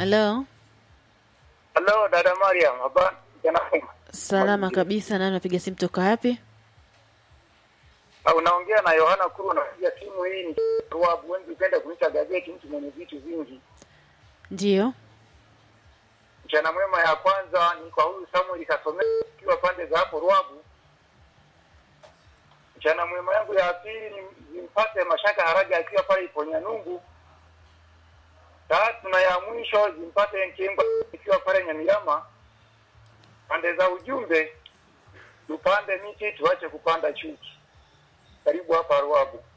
Halo, Halo dada Mariam, habari? Jana mwema. salama kabisa. Nani napiga simu toka wapi? Ah, Unaongea na Yohana Kuru, unapiga simu hii ni Ruabu. Wengi upenda kuita gazeti, mtu mwenye vitu vingi. Ndiyo, Mchana mwema ya kwanza ni kwa huyu Samuel Kasomea ikiwa pande za hapo Ruabu. Mchana mwema yangu ya pili ni zimpate Mashaka Haraja akiwa pale Iponyanungu. Tatu na ya mwisho zimpate Nkengwa ikiwa pale Nyamirama. Pande za ujumbe tupande miti tuache kupanda chuki. Karibu hapa Ruabu.